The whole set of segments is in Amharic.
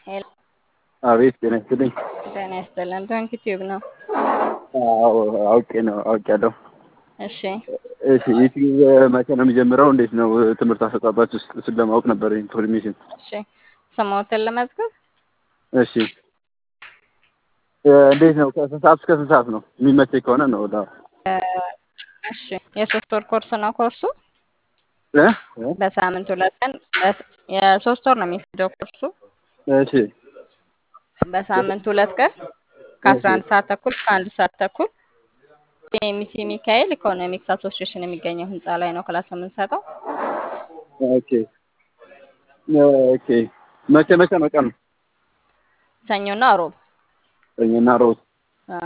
ሄሎ አቤት ጤና ይስጥልኝ። ጤና ይስጥልን። ዶንኪ ቲዩብ ነው። አዎ አውቄ ነው አውቄያለሁ። እሺ እሺ ዩቲዩብ መቼ ነው የሚጀምረው? እንዴት ነው ትምህርት አሰጣጣችሁ? እሱን ለማወቅ ነበር ኢንፎርሜሽን። እሺ ስሞትን ለመዝገብ እሺ እንዴት ነው? ከስንት ሰዓት እስከ ስንት ሰዓት ነው? የሚመቸኝ ከሆነ ነው። ወደ እሺ የሶስት ወር ኮርስ ነው ኮርሱ እ? በሳምንት ሁለት ቀን በስ- የሶስት ወር ነው የሚፈጀው ኮርሱ እሺ በሳምንት ሁለት ቀን ከአስራ አንድ ሰዓት ተኩል እስከ አንድ ሰዓት ተኩል ኤሚሲ ሚካኤል ኢኮኖሚክስ አሶሲዬሽን የሚገኘው ህንፃ ላይ ነው ክላስ የምንሰጠው። ኦኬ ኦኬ። መቼ መቼ ነው ቀኑ? ሰኞና ሮብ ሰኞና ሮብ። አ፣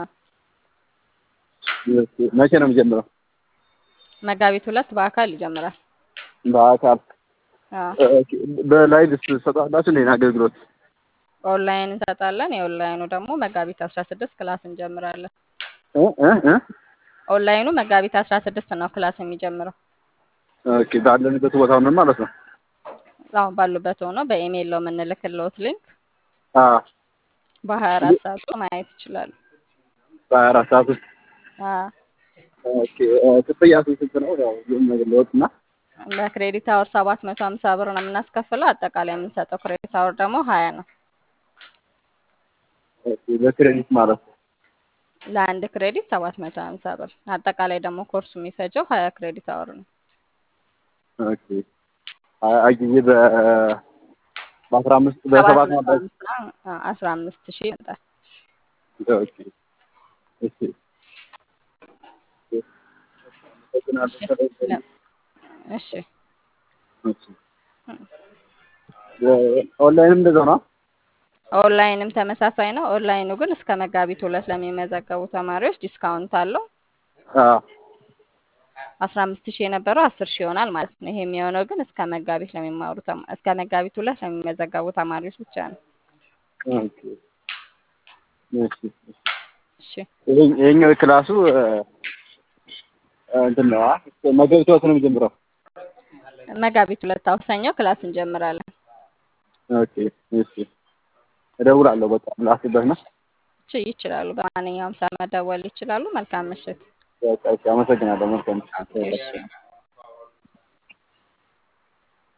እሺ፣ መቼ ነው የሚጀምረው? መጋቢት ሁለት በአካል ይጀምራል። በአካል አ፣ ኦኬ። በላይቭ ትሰጣላችሁ እንዴ አገልግሎት? ኦንላይን እንሰጣለን። የኦንላይኑ ደግሞ መጋቢት አስራ ስድስት ክላስ እንጀምራለን። እ እ እ ኦንላይኑ መጋቢት አስራ ስድስት ነው ክላስ የሚጀምረው። ኦኬ። ባለንበት ቦታ ሆነን ማለት ነው። አሁን ባሉበት ሆኖ በኢሜይል ነው የምንልክልዎት ሊንክ አ በሀያ አራት ሰዓት ውስጥ ማየት ይችላሉ። በሀያ አራት ሰዓት ውስጥ አ፣ ኦኬ። ክፍያ ስንት ነው? ያው ይሄን ነገር ለወጥ እና በክሬዲት አወር ሰባት መቶ ሀምሳ ብር ነው የምናስከፍለው። አጠቃላይ የምንሰጠው ክሬዲት አወር ደግሞ ሀያ ነው። ኦኬ። በክሬዲት ማለት ነው። ለአንድ ክሬዲት ሰባት መቶ ሀምሳ ብር። አጠቃላይ ደግሞ ኮርሱ የሚፈጀው ሀያ ክሬዲት አወር ነው። ኦኬ። ሀያ ጊዜ በ በአስራ አምስት ሰባት በሰባት መቶ ማለት ሀምሳ አስራ አምስት ሺህ ይመጣል። ኦኬ። እሺ ለ- እሺ ኦንላይንም እንደዛው ነው። ኦንላይንም ተመሳሳይ ነው። ኦንላይኑ ግን እስከ መጋቢት ሁለት ለሚመዘገቡ ተማሪዎች ዲስካውንት አለው። አዎ አስራ አምስት ሺህ የነበረው አስር ሺህ ይሆናል ማለት ነው። ይሄ የሚሆነው ግን እስከ መጋቢት ለሚማሩ ተማ- እስከ መጋቢት ሁለት ለሚመዘገቡ ተማሪዎች ብቻ ነው። ኦኬ። እሺ እሺ ይሄ- ይሄኛው ክላሱ እ፣ እንትን ነው አ መጋቢት ሁለት ነው የሚጀምረው። መጋቢት ሁለት አውሰኛው ክላስ እንጀምራለን። ኦኬ እሺ እደውላለሁ። በቃ ላስበት ነው። እሺ ይችላሉ። በማንኛውም ሰዓት መደወል ይችላሉ። መልካም ምሽት። በቃ እሺ፣ አመሰግናለሁ። መልካም እሺ